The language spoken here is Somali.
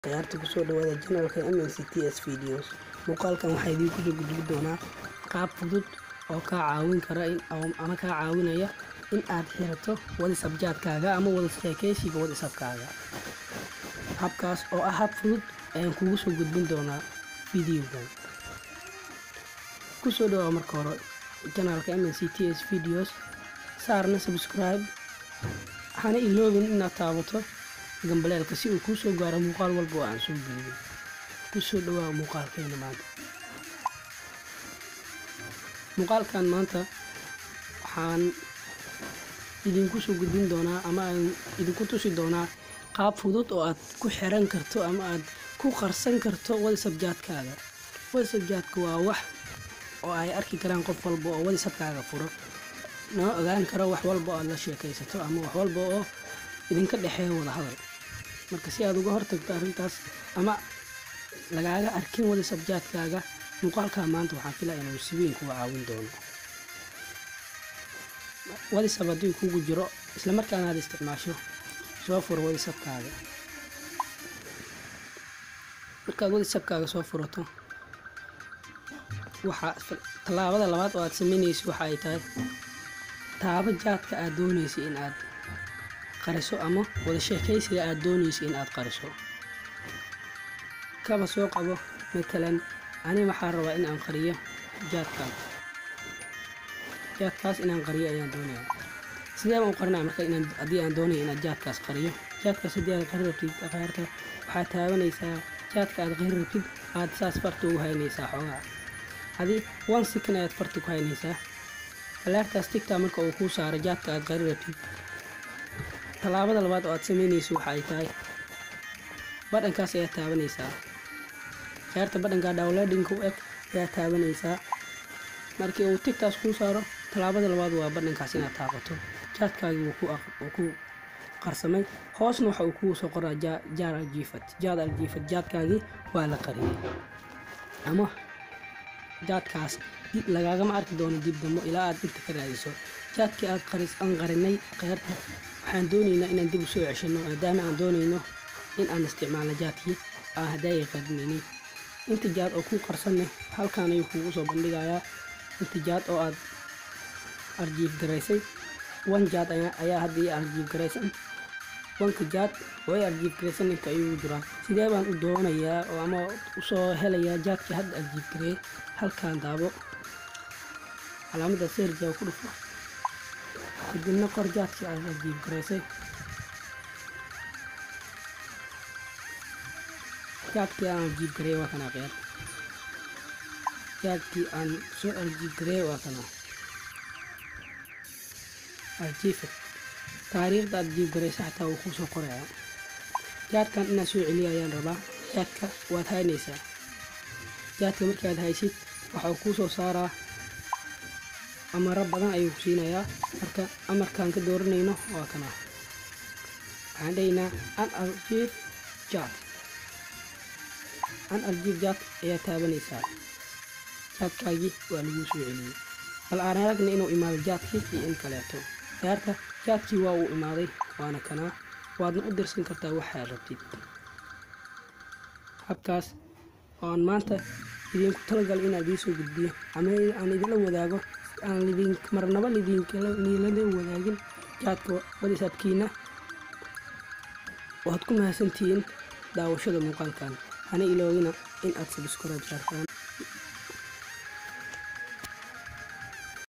ciyaarta kusoo dhawaada janalka mncts videos muuqaalkan waxaa idiin kusoo gudbi doonaa qaab fudud oo kaa caawin kara ama kaa caawinaya in aad xirato wadisabjaadkaaga ama wada sheekeysiga wadisabkaaga habkaas oo ah hab fudud ayaan kugu soo gudbin doonaa videogan kusoo dhawaa marka hore janalka mncts videos saarna subscribe hana iloobin inaad taabato gambaleelka si uu kuu soo gaaro muuqaal walba oo aan soo geliyo kusoo dhawaa muuqaalkeena maanta muuqaalkan maanta waxaan idinku soo gudbin doonaa ama aan idinku tusi doonaa qaab fudud oo aad ku xiran karto ama aad ku qarsan karto wadisabjaadkaaga wadisabjaadka waa wax oo ay arki karaan qof walba oo wadisabkaaga furo noo ogaan karo wax walba oo aad la sheekaysato ama wax walba oo idinka dhexeeya wada hadal marka si aad uga hortagto arrintaas ama lagaaga arkin wadisabjaadkaaga muuqaalkaa maanta waxaan filaa inuu si weyn kuga caawin doono wadisab haddii kugu jiro islamarkaana aad isticmaasho soo furo wadisabkaaga markaad wadisabkaaga soo furato waxaa tallaabada labaad oo aad sameynaysa waxa ay tahay taabo jaadka aad doonaysa in aad qariso ama wada sheekaysiga aad doonaysa in aad qariso kaba soo qabo matalan ani waxaa rabaa in aan qariyo jaadkan jaadkaas inaan qariyo ayaan doonaya sidee baan u qarinaya marka inaan haddii aan doonaya inaad jaadkaas qariyo jaadkaas haddii aad qari rabtid qaarta waxaad taabanaysaa jaadka aad qari rabtid aad saas farta ugu haynaysaa xoogaa adi one second ayaad farta ku haynaysaa alaartaas tigtaa marka uu kuu saaro jaadka aad qari rabtid tallaabada labaad oo aad sameynayso waxa ay tahay badhankaas ayaad taabanaysaa ciyaarta badhanka dowladinka u eg ayaad taabanaysaa markii uu tigtaas kuu saaro tallaabada labaad waa badhankaas inaad taabato jaadkaagii wuu ku qarsamay hoosna waxa uu kuu soo qoraa jaar aljiifad jaad aljiifad jaadkaagii waa la qariyay ama jaadkaas lagaagama arki doono dib dambo ilaa aad inta ka raadiso jaadkii aad aan qarinay kheyrta waxaan doonaynaa inaan dib u soo ceshano maadaama aan doonayno in aan isticmaalno jaadkii aan hadaayay qarinaynay inta jaad oo kuu qarsanne halkaan ayuu kuugu soo bandhigayaa inta jaad oo aad arjiif garaysay wan jaad ayaa haddii arjiif garaysan wanka jaad oo ay arjiif garaysan inta ayuu jiraa sidee baan u doonayaa oo ama usoo helayaa jaadkii hadda arjiif gareeyay halkaan daabo calaamada seerjaa ku dhufo kadibna qor jaadkii aad arjiif garaysay jaadkii aan arjiif gareey waa kana qeer jaadkii aan soo arjiif gareey waa kana arjiifad taariikhda arjiif garaysa xataa wuu kuu soo qoraya jaadkan inaad soo celiyo ayaan rabaa jaadka waad haynaysaa jaadka markaad haysid waxau kuu soo saaraa amaro badan ayuu ku siinayaa marka amarkaan ka dooranayno waa kana waxaan dhahaynaa an arjiif jaad an arjiif jaad ayaa taabanaysaa jaadkaagii waa laguu soo celiyey bal aan aragna inuu imaado jaadkii iyo in kaleeto ciyaarta jaadkii waa uu imaaday waana kanaa waadna u dirsan kartaa waxaad rabtid habkaas oo aan maanta idinku talagal inaan idiin soo gudbiyo ama aan idinla wadaago aan lidin marnaba lidinkala wadaagin jaadka wadisabkiina waad ku mahadsantihiin daawashada muuqaalkan hana iloogina in aad sabscribe saartaan